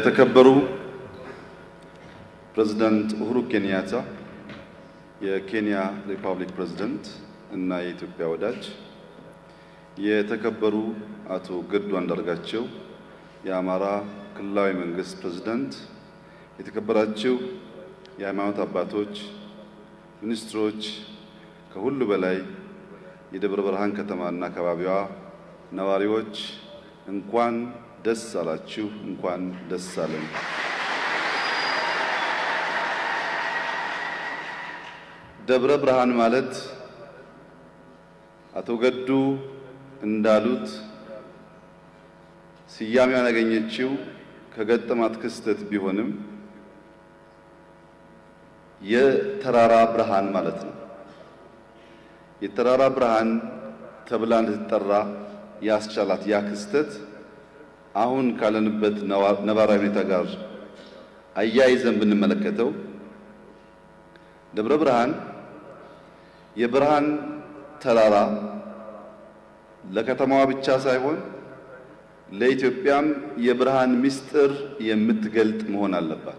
የተከበሩ ፕሬዝዳንት ኡሁሩ ኬንያታ፣ የኬንያ ሪፐብሊክ ፕሬዝዳንት እና የኢትዮጵያ ወዳጅ፣ የተከበሩ አቶ ገዱ አንዳርጋቸው የአማራ ክልላዊ መንግስት ፕሬዝዳንት፣ የተከበራችሁ የሃይማኖት አባቶች፣ ሚኒስትሮች፣ ከሁሉ በላይ የደብረ ብርሃን ከተማና አካባቢዋ ነዋሪዎች እንኳን ደስ አላችሁ፣ እንኳን ደስ አለን። ደብረ ብርሃን ማለት አቶ ገዱ እንዳሉት ስያሜዋን ያገኘችው ከገጠማት ክስተት ቢሆንም የተራራ ብርሃን ማለት ነው። የተራራ ብርሃን ተብላ እንድትጠራ ያስቻላት ያ ክስተት አሁን ካለንበት ነባራዊ ሁኔታ ጋር አያይዘን ብንመለከተው ደብረ ብርሃን የብርሃን ተራራ ለከተማዋ ብቻ ሳይሆን ለኢትዮጵያም የብርሃን ምስጢር የምትገልጥ መሆን አለባት።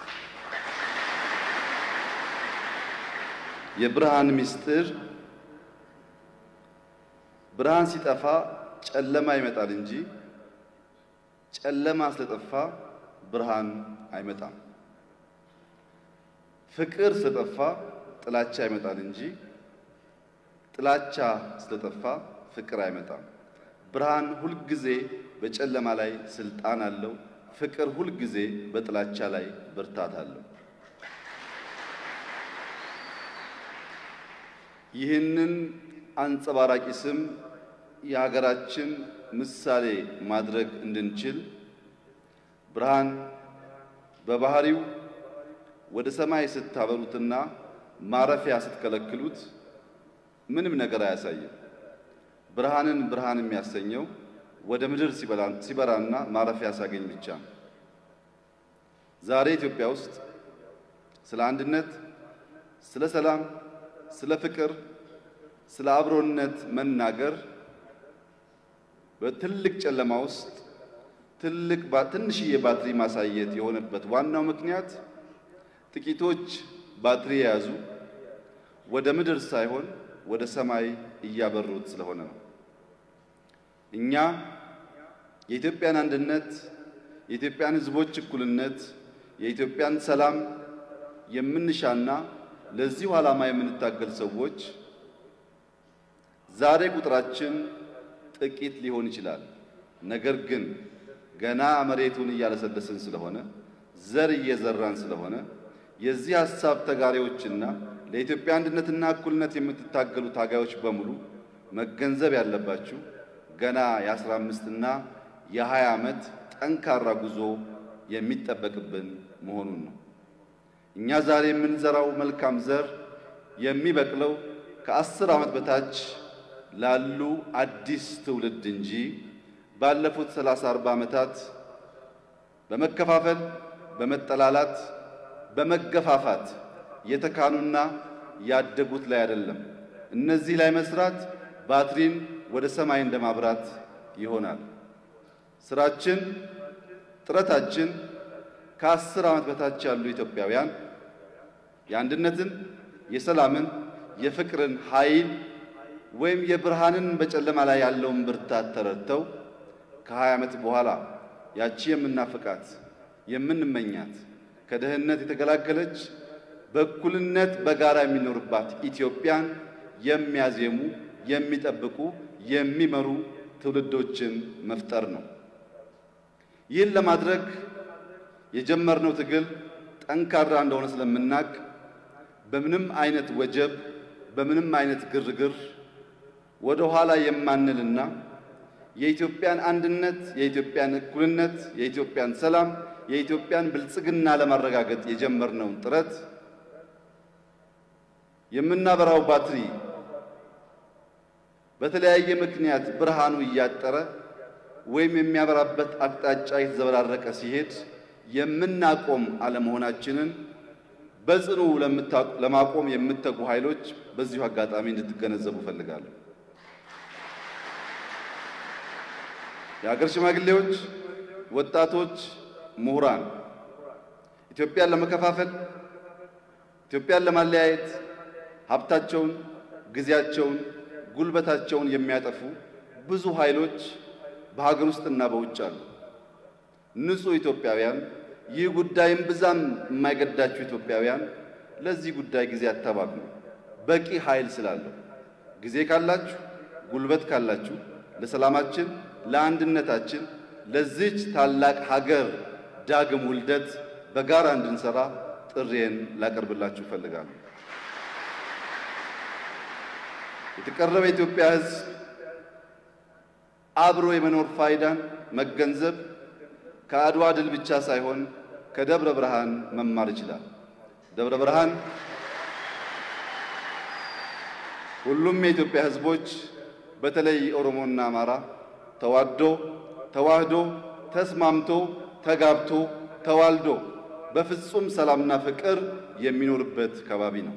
የብርሃን ምስጢር ብርሃን ሲጠፋ ጨለማ ይመጣል እንጂ ጨለማ ስለጠፋ ብርሃን አይመጣም። ፍቅር ስለጠፋ ጥላቻ ይመጣል እንጂ ጥላቻ ስለጠፋ ፍቅር አይመጣም። ብርሃን ሁልጊዜ በጨለማ ላይ ስልጣን አለው። ፍቅር ሁልጊዜ በጥላቻ ላይ ብርታት አለው። ይህንን አንጸባራቂ ስም የሀገራችን ምሳሌ ማድረግ እንድንችል ብርሃን በባህሪው ወደ ሰማይ ስታበሩትና ማረፊያ ስትከለክሉት ምንም ነገር አያሳይም። ብርሃንን ብርሃን የሚያሰኘው ወደ ምድር ሲበራና ማረፊያ ሲያገኝ ብቻ ነው። ዛሬ ኢትዮጵያ ውስጥ ስለ አንድነት፣ ስለ ሰላም፣ ስለ ፍቅር፣ ስለ አብሮነት መናገር በትልቅ ጨለማ ውስጥ ትልቅ ትንሽዬ ባትሪ ማሳየት የሆነበት ዋናው ምክንያት ጥቂቶች ባትሪ የያዙ ወደ ምድር ሳይሆን ወደ ሰማይ እያበሩት ስለሆነ ነው። እኛ የኢትዮጵያን አንድነት፣ የኢትዮጵያን ሕዝቦች እኩልነት፣ የኢትዮጵያን ሰላም የምንሻና ለዚሁ ዓላማ የምንታገል ሰዎች ዛሬ ቁጥራችን ጥቂት ሊሆን ይችላል። ነገር ግን ገና መሬቱን እያለሰለስን ስለሆነ ዘር እየዘራን ስለሆነ የዚህ ሐሳብ ተጋሪዎችና ለኢትዮጵያ አንድነትና እኩልነት የምትታገሉ ታጋዮች በሙሉ መገንዘብ ያለባችሁ ገና የአስራ አምስትና የሀያ ዓመት ጠንካራ ጉዞ የሚጠበቅብን መሆኑን ነው። እኛ ዛሬ የምንዘራው መልካም ዘር የሚበቅለው ከአስር ዓመት በታች ላሉ አዲስ ትውልድ እንጂ ባለፉት ሰላሳ አርባ ዓመታት በመከፋፈል በመጠላላት በመገፋፋት የተካኑና ያደጉት ላይ አይደለም። እነዚህ ላይ መስራት ባትሪን ወደ ሰማይ እንደማብራት ይሆናል። ስራችን፣ ጥረታችን ከአስር ዓመት በታች ያሉ ኢትዮጵያውያን የአንድነትን፣ የሰላምን፣ የፍቅርን ኃይል ወይም የብርሃንን በጨለማ ላይ ያለውን ብርታት ተረድተው ከሀያ ዓመት በኋላ ያቺ የምናፍቃት የምንመኛት ከድህነት የተገላገለች በእኩልነት በጋራ የሚኖርባት ኢትዮጵያን የሚያዜሙ የሚጠብቁ የሚመሩ ትውልዶችን መፍጠር ነው። ይህን ለማድረግ የጀመርነው ትግል ጠንካራ እንደሆነ ስለምናውቅ በምንም አይነት ወጀብ በምንም አይነት ግርግር ወደ ኋላ የማንልና የኢትዮጵያን አንድነት፣ የኢትዮጵያን እኩልነት፣ የኢትዮጵያን ሰላም፣ የኢትዮጵያን ብልጽግና ለማረጋገጥ የጀመርነውን ጥረት የምናበራው ባትሪ በተለያየ ምክንያት ብርሃኑ እያጠረ ወይም የሚያበራበት አቅጣጫ የተዘበራረቀ ሲሄድ የምናቆም አለመሆናችንን በጽኑ ለማቆም የምትተጉ ኃይሎች በዚሁ አጋጣሚ እንድትገነዘቡ እፈልጋለሁ። የሀገር ሽማግሌዎች፣ ወጣቶች፣ ምሁራን ኢትዮጵያን ለመከፋፈል ኢትዮጵያን ለማለያየት ሀብታቸውን፣ ጊዜያቸውን፣ ጉልበታቸውን የሚያጠፉ ብዙ ኃይሎች በሀገር ውስጥና በውጭ አሉ። ንጹህ ኢትዮጵያውያን፣ ይህ ጉዳይም ብዛም የማይገዳችሁ ኢትዮጵያውያን ለዚህ ጉዳይ ጊዜ አታባክኑ። በቂ ኃይል ስላለው ጊዜ ካላችሁ፣ ጉልበት ካላችሁ ለሰላማችን፣ ለአንድነታችን፣ ለዚች ታላቅ ሀገር ዳግም ውልደት በጋራ እንድንሰራ ጥሪዬን ላቀርብላችሁ እፈልጋለሁ። የተቀረበ የኢትዮጵያ ሕዝብ አብሮ የመኖር ፋይዳን መገንዘብ ከአድዋ ድል ብቻ ሳይሆን ከደብረ ብርሃን መማር ይችላል። ደብረ ብርሃን ሁሉም የኢትዮጵያ ሕዝቦች በተለይ ኦሮሞና አማራ ተዋዶ ተዋህዶ ተስማምቶ ተጋብቶ ተዋልዶ በፍጹም ሰላምና ፍቅር የሚኖርበት ከባቢ ነው።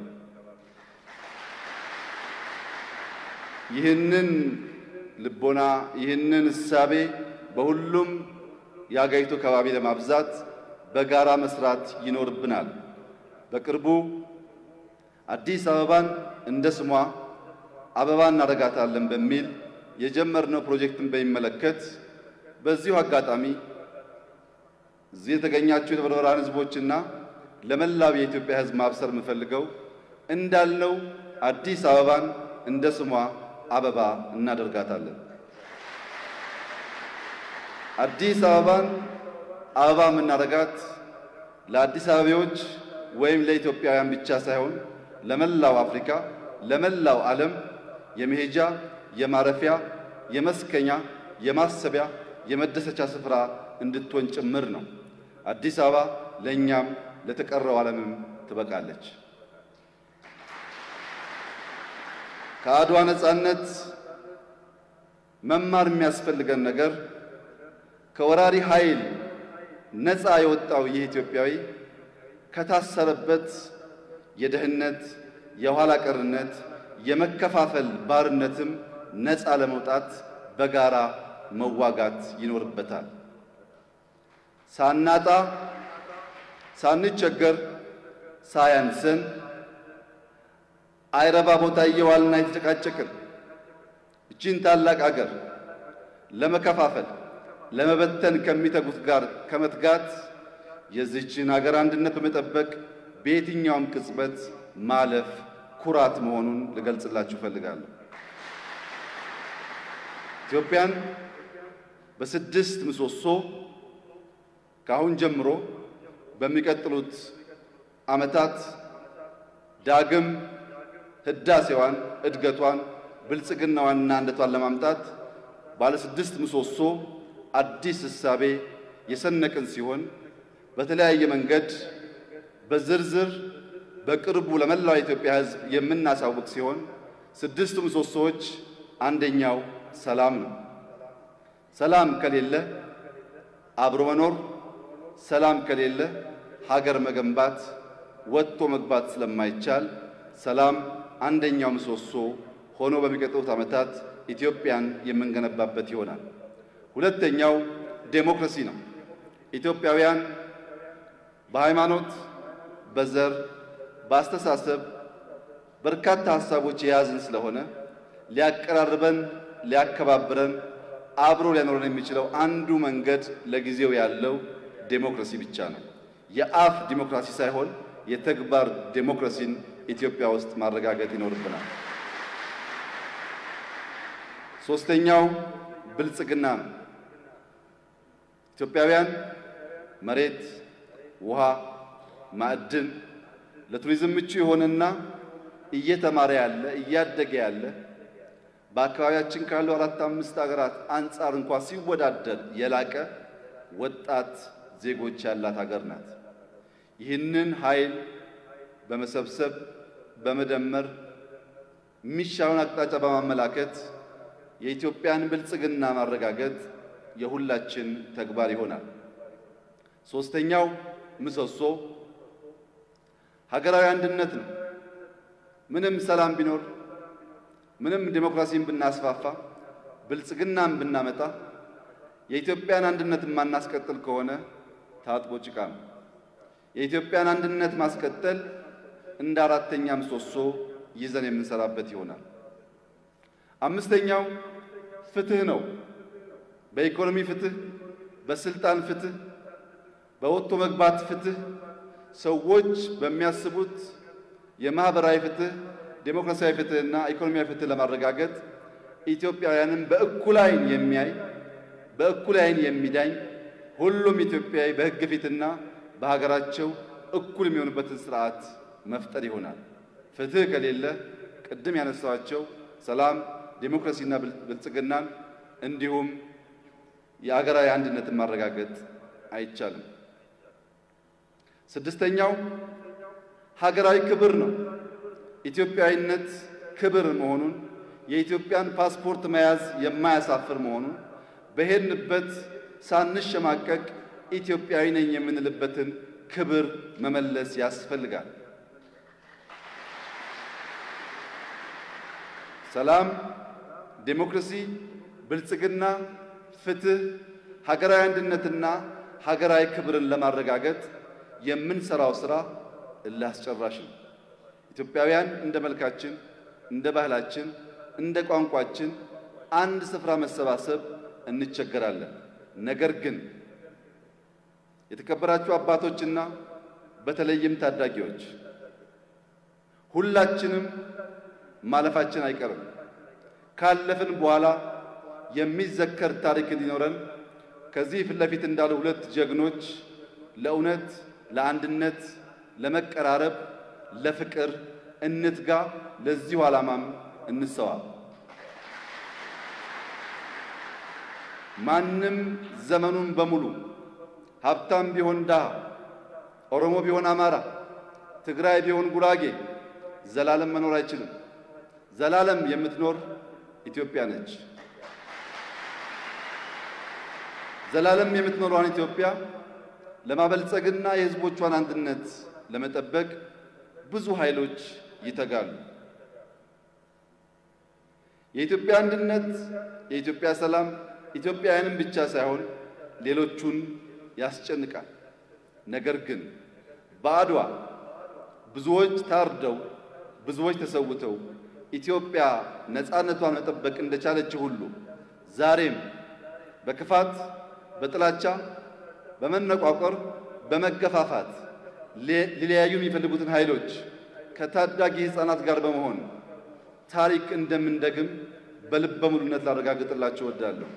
ይህንን ልቦና ይህንን እሳቤ በሁሉም የአገሪቱ ከባቢ ለማብዛት በጋራ መስራት ይኖርብናል። በቅርቡ አዲስ አበባን እንደ ስሟ አበባ እናደርጋታለን በሚል የጀመርነው ፕሮጀክትን በሚመለከት በዚሁ አጋጣሚ እዚህ የተገኛችሁ የደብረ ብርሃን ሕዝቦችና ለመላው የኢትዮጵያ ሕዝብ ማብሰር የምፈልገው እንዳልነው አዲስ አበባን እንደ ስሟ አበባ እናደርጋታለን። አዲስ አበባን አበባ የምናደርጋት ለአዲስ አበቤዎች ወይም ለኢትዮጵያውያን ብቻ ሳይሆን ለመላው አፍሪካ፣ ለመላው ዓለም የመሄጃ የማረፊያ፣ የመስከኛ፣ የማሰቢያ፣ የመደሰቻ ስፍራ እንድትሆን ጭምር ነው። አዲስ አበባ ለእኛም ለተቀረው ዓለምም ትበቃለች። ከአድዋ ነጻነት መማር የሚያስፈልገን ነገር ከወራሪ ኃይል ነፃ የወጣው ይህ ኢትዮጵያዊ ከታሰረበት የድህነት፣ የኋላ ቀርነት፣ የመከፋፈል ባርነትም ነፃ ለመውጣት በጋራ መዋጋት ይኖርበታል። ሳናጣ ሳንቸገር ሳያንሰን አይረባ ቦታ እየዋልና የተጨቃጨቅን እቺን ታላቅ አገር ለመከፋፈል ለመበተን ከሚተጉት ጋር ከመትጋት የዚችን አገር አንድነት በመጠበቅ በየትኛውም ቅጽበት ማለፍ ኩራት መሆኑን ልገልጽላችሁ እፈልጋለሁ። ኢትዮጵያን በስድስት ምሰሶ ከአሁን ጀምሮ በሚቀጥሉት ዓመታት ዳግም ህዳሴዋን፣ እድገቷን፣ ብልጽግናዋንና አንድነቷን ለማምጣት ባለ ስድስት ምሰሶ አዲስ እሳቤ የሰነቅን ሲሆን በተለያየ መንገድ በዝርዝር በቅርቡ ለመላው የኢትዮጵያ ሕዝብ የምናሳውቅ ሲሆን ስድስቱ ምሰሶዎች አንደኛው ሰላም ነው። ሰላም ከሌለ አብሮ መኖር፣ ሰላም ከሌለ ሀገር መገንባት፣ ወጥቶ መግባት ስለማይቻል ሰላም አንደኛው ምሰሶ ሆኖ በሚቀጥሉት ዓመታት ኢትዮጵያን የምንገነባበት ይሆናል። ሁለተኛው ዴሞክራሲ ነው። ኢትዮጵያውያን በሃይማኖት፣ በዘር፣ በአስተሳሰብ በርካታ ሀሳቦች የያዝን ስለሆነ ሊያቀራርበን፣ ሊያከባብረን፣ አብሮ ሊያኖረን የሚችለው አንዱ መንገድ ለጊዜው ያለው ዴሞክራሲ ብቻ ነው። የአፍ ዲሞክራሲ ሳይሆን የተግባር ዴሞክራሲን ኢትዮጵያ ውስጥ ማረጋገጥ ይኖርብናል። ሶስተኛው ብልጽግና ነው። ኢትዮጵያውያን መሬት፣ ውሃ፣ ማዕድን ለቱሪዝም ምቹ የሆነና እየተማረ ያለ እያደገ ያለ በአካባቢያችን ካሉ አራት አምስት ሀገራት አንጻር እንኳ ሲወዳደር የላቀ ወጣት ዜጎች ያላት ሀገር ናት። ይህንን ኃይል በመሰብሰብ በመደመር የሚሻውን አቅጣጫ በማመላከት የኢትዮጵያን ብልጽግና ማረጋገጥ የሁላችን ተግባር ይሆናል። ሶስተኛው ምሰሶ ሀገራዊ አንድነት ነው። ምንም ሰላም ቢኖር፣ ምንም ዲሞክራሲን ብናስፋፋ፣ ብልጽግናን ብናመጣ የኢትዮጵያን አንድነት የማናስቀጥል ከሆነ ታጥቦ ጭቃ ነው። የኢትዮጵያን አንድነት ማስቀጠል እንደ አራተኛ ምሰሶ ይዘን የምንሰራበት ይሆናል። አምስተኛው ፍትህ ነው። በኢኮኖሚ ፍትህ፣ በስልጣን ፍትህ፣ በወጥቶ መግባት ፍትህ፣ ሰዎች በሚያስቡት የማህበራዊ ፍትህ፣ ዴሞክራሲያዊ ፍትህና ኢኮኖሚያዊ ፍትህ ለማረጋገጥ ኢትዮጵያውያንን በእኩል ዓይን የሚያይ በእኩል ዓይን የሚዳኝ ሁሉም ኢትዮጵያዊ በሕግ ፊትና በሀገራቸው እኩል የሚሆኑበትን ስርዓት መፍጠር ይሆናል። ፍትህ ከሌለ ቅድም ያነሳኋቸው ሰላም፣ ዴሞክራሲና ብልጽግናን እንዲሁም የአገራዊ አንድነትን ማረጋገጥ አይቻልም። ስድስተኛው ሀገራዊ ክብር ነው። ኢትዮጵያዊነት ክብር መሆኑን የኢትዮጵያን ፓስፖርት መያዝ የማያሳፍር መሆኑን በሄድንበት ሳንሸማቀቅ ኢትዮጵያዊ ነኝ የምንልበትን ክብር መመለስ ያስፈልጋል። ሰላም፣ ዴሞክራሲ፣ ብልጽግና፣ ፍትህ፣ ሀገራዊ አንድነትና ሀገራዊ ክብርን ለማረጋገጥ የምንሰራው ስራ እልህ አስጨራሽ ነው። ኢትዮጵያውያን እንደ መልካችን፣ እንደ ባህላችን፣ እንደ ቋንቋችን አንድ ስፍራ መሰባሰብ እንቸገራለን። ነገር ግን የተከበራችሁ አባቶችና በተለይም ታዳጊዎች ሁላችንም ማለፋችን አይቀርም። ካለፍን በኋላ የሚዘከር ታሪክ እንዲኖረን ከዚህ ፊት ለፊት እንዳሉ ሁለት ጀግኖች ለእውነት፣ ለአንድነት፣ ለመቀራረብ፣ ለፍቅር እንትጋ። ለዚሁ ዓላማም እንሰዋ። ማንም ዘመኑን በሙሉ ሀብታም ቢሆን ድሃ፣ ኦሮሞ ቢሆን አማራ፣ ትግራይ ቢሆን ጉራጌ ዘላለም መኖር አይችልም። ዘላለም የምትኖር ኢትዮጵያ ነች። ዘላለም የምትኖሯን ኢትዮጵያ ለማበልጸግና የሕዝቦቿን አንድነት ለመጠበቅ ብዙ ኃይሎች ይተጋሉ። የኢትዮጵያ አንድነት፣ የኢትዮጵያ ሰላም ኢትዮጵያውያንን ብቻ ሳይሆን ሌሎቹን ያስጨንቃል። ነገር ግን በአድዋ ብዙዎች ታርደው ብዙዎች ተሰውተው ኢትዮጵያ ነፃነቷን መጠበቅ እንደቻለችው ሁሉ ዛሬም በክፋት፣ በጥላቻ፣ በመነቋቆር፣ በመገፋፋት ሊለያዩ የሚፈልጉትን ኃይሎች ከታዳጊ ሕፃናት ጋር በመሆን ታሪክ እንደምንደግም በልበ ሙሉነት ላረጋግጥላችሁ እወዳለሁ።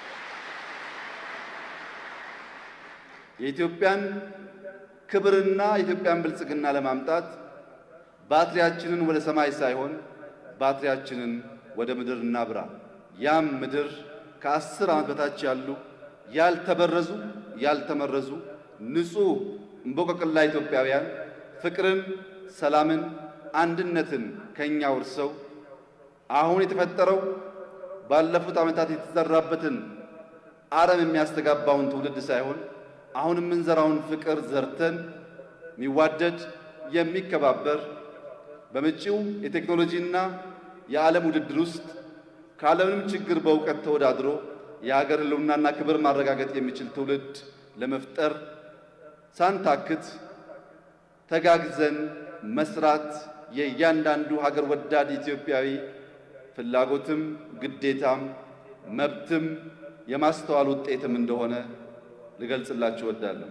የኢትዮጵያን ክብርና የኢትዮጵያን ብልጽግና ለማምጣት ባትሪያችንን ወደ ሰማይ ሳይሆን ባትሪያችንን ወደ ምድር እናብራ። ያም ምድር ከአስር ዓመት በታች ያሉ ያልተበረዙ ያልተመረዙ ንጹሕ እምቦቀቅላ ኢትዮጵያውያን ፍቅርን፣ ሰላምን፣ አንድነትን ከእኛ ወርሰው አሁን የተፈጠረው ባለፉት ዓመታት የተዘራበትን አረም የሚያስተጋባውን ትውልድ ሳይሆን አሁን የምንዘራውን ፍቅር ዘርተን የሚዋደድ የሚከባበር በመጪው የቴክኖሎጂና የዓለም ውድድር ውስጥ ካለምንም ችግር በእውቀት ተወዳድሮ የሀገር ሕልውናና ክብር ማረጋገጥ የሚችል ትውልድ ለመፍጠር ሳንታክት ተጋግዘን መስራት የእያንዳንዱ ሀገር ወዳድ ኢትዮጵያዊ ፍላጎትም ግዴታም መብትም የማስተዋል ውጤትም እንደሆነ ልገልጽላችሁ እወዳለሁ።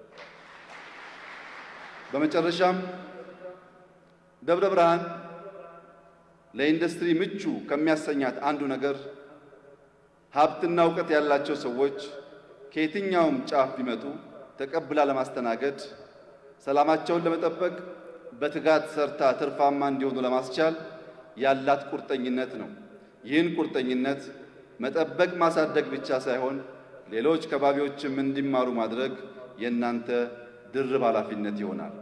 በመጨረሻም ደብረ ብርሃን ለኢንዱስትሪ ምቹ ከሚያሰኛት አንዱ ነገር ሀብትና እውቀት ያላቸው ሰዎች ከየትኛውም ጫፍ ቢመጡ ተቀብላ ለማስተናገድ ሰላማቸውን ለመጠበቅ በትጋት ሰርታ ትርፋማ እንዲሆኑ ለማስቻል ያላት ቁርጠኝነት ነው። ይህን ቁርጠኝነት መጠበቅ ማሳደግ ብቻ ሳይሆን ሌሎች ከባቢዎችም እንዲማሩ ማድረግ የእናንተ ድርብ ኃላፊነት ይሆናል።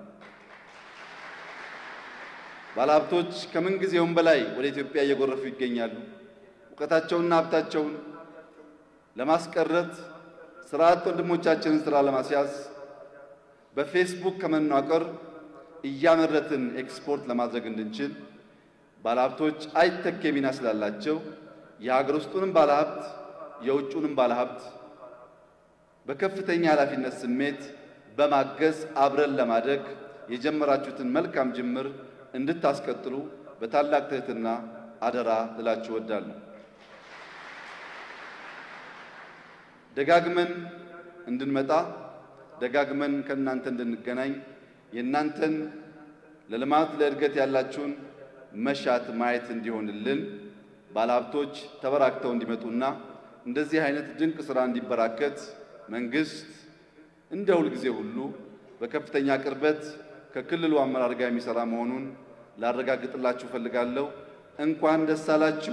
ባለሀብቶች ከምንጊዜውም በላይ ወደ ኢትዮጵያ እየጎረፉ ይገኛሉ። እውቀታቸውንና ሀብታቸውን ለማስቀረት ስራ አጥ ወንድሞቻችንን ስራ ለማስያዝ በፌስቡክ ከመናቀር እያመረትን ኤክስፖርት ለማድረግ እንድንችል ባለሀብቶች አይተኬ ሚና ስላላቸው የሀገር ውስጡንም ባለሀብት የውጩንም ባለሀብት በከፍተኛ ኃላፊነት ስሜት በማገዝ አብረን ለማደግ የጀመራችሁትን መልካም ጅምር እንድታስቀጥሉ በታላቅ ትህትና አደራ ልላችሁ እወዳለሁ። ደጋግመን እንድንመጣ ደጋግመን ከእናንተ እንድንገናኝ የእናንተን ለልማት ለእድገት ያላችሁን መሻት ማየት እንዲሆንልን ባለሀብቶች ተበራክተው እንዲመጡና እንደዚህ አይነት ድንቅ ስራ እንዲበራከት መንግስት እንደ ሁልጊዜ ሁሉ በከፍተኛ ቅርበት ከክልሉ አመራር ጋር የሚሰራ መሆኑን ላረጋግጥላችሁ እፈልጋለሁ። እንኳን ደስ አላችሁ።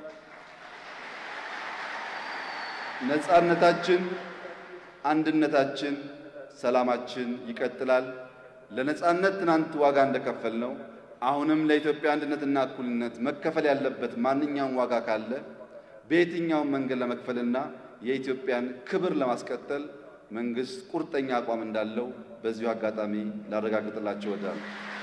ነጻነታችን፣ አንድነታችን፣ ሰላማችን ይቀጥላል። ለነጻነት ትናንት ዋጋ እንደከፈል ነው አሁንም ለኢትዮጵያ አንድነትና እኩልነት መከፈል ያለበት ማንኛውም ዋጋ ካለ በየትኛውም መንገድ ለመክፈልና የኢትዮጵያን ክብር ለማስቀጠል መንግስት ቁርጠኛ አቋም እንዳለው በዚሁ አጋጣሚ ላረጋግጥላችሁ እወዳለሁ።